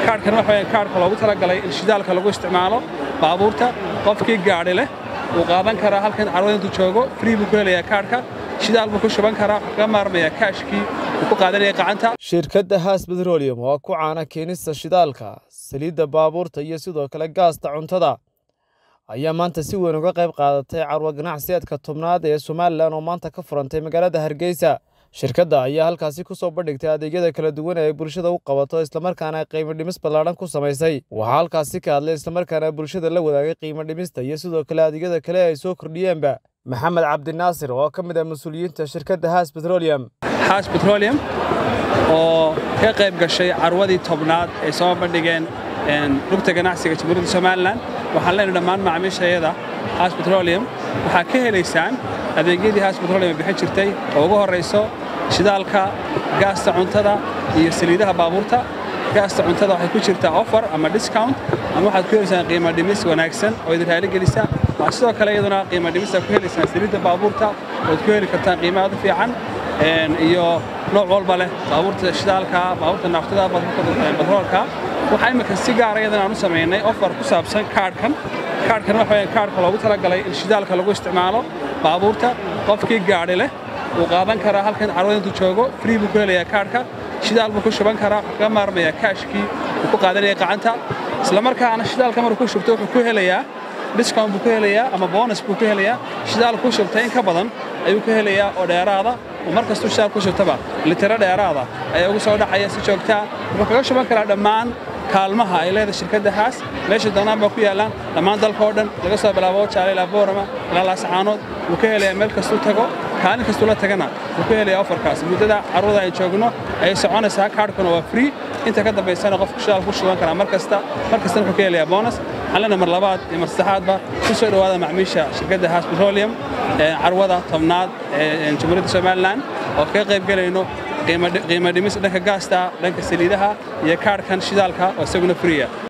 kaadhkan waxa weeye kaadhka loogu talagalay in shidaalka lagu isticmaalo baabuurta qofkii gaadhi leh wuu qaadan karaa halkan carwada intuu joogo free buu ku helayaa kaadhka shidaal buu ku shuban karaa wuxuu kaga maarmayaa kaashkii uu ku qaadanaya gacanta shirkadda haas betrolium waa ku caana keenista shidaalka saliidda baabuurta iyo sidoo kale gaasta cuntada ayaa maanta si weyn uga qayb qaadatay carwo ganacsiyeedka tobnaad ee somalilan oo maanta ka furantay magaalada hargeysa shirkadda ayaa halkaasi ku soo bandhigtay adeegyada kala duwan ee ay bulshada u qabato islamarkaana qiimo dhimis ballaadhan ku samaysay waxaa halkaasi ka hadlay islamarkaana bulshada la wadaagay qiimo dhimista iyo sidoo kale adeegyada kale ay soo kordhiyeenba maxamed cabdinaasir oo ka mid ah mas-uuliyiinta shirkadda haas betrolium haas betrolium oo ka qayb gashay carwadii tobnaad ay soo bandhigeen rugta ganacsiga jamhuuriyadda somalilan waxaan leenahay dhammaan macaamiishayada haas betrolium waxaa ka helaysaan adeegyadii haas betrolium ay bixin jirtay oo ugu horrayso shidaalka gaasta cuntada iyo saliidaha baabuurta gaasta cuntada waxay ku jirtaa offer ama discount ama waxaad ku helaysaan qiimo dhimis wanaagsan oo idin raali gelisa waxaa sidoo kale iyaduna qiimo dhimista ku helaysaan saliidda baabuurta ood ku heli kartaan qiimo aad u fiican iyo nooc walba leh baabuurta shidaalka baabuurta naaftada baabuurta batroolka waxaa imika si gaara iyadan aan u samaynay offer ku saabsan kaadhkan kaadhkan waxa weeye kaadhka loogu talagalay in shidaalka lagu isticmaalo baabuurta qofkii gaadhi leh wuu qaadan karaa halkan carwada intuu joogo free buu ku helayaa kaadhka shidaal buu ku shuban karaa wuxuu kaga maarmayaa kaashkii uu ku qaadanaya gacanta isla markaana shidaalka markuu ku shubto wuxuu ku helayaa discount buu ku helayaa ama bonus buu ku helayaa shidaal ku shubtay in ka badan ayuu ku helayaa oo dheeraada oo mar kastuu shidaal ku shubtaba litiro dheeraada ayaa ugu soo dhacaya si joogtaa wuxuu kaga shuban karaa dhammaan kaalmaha ay leedahay shirkadda haas meesha doonaan baa ku yaallaan dhammaan dalka oo dhan laga soo bilaabo jaale ilaa boorama ilaa laasacaanood wuu ka helayaa meel kastuu tago kaalin kastuu la tagana wuu ka helayaa ofarkaas muddada carruurda ay joogno ayay soconaysaa kaadhkuna waa free inta ka dambaysana qofku shidaal ku shuban karaa mar kasta mar kastana wuxuu ka helayaa bonus xallina mar labaad iyo mar saddexaadba ku soo dhowaada macmiisha shirkadda haas petroleum carwada tobnaad ee jamhuuriyadda somalilan oo kaga qayb gelayno qiimo dhimis dhanka gaasta dhanka saliidaha iyo kaadhkan shidaalka oo isaguna friya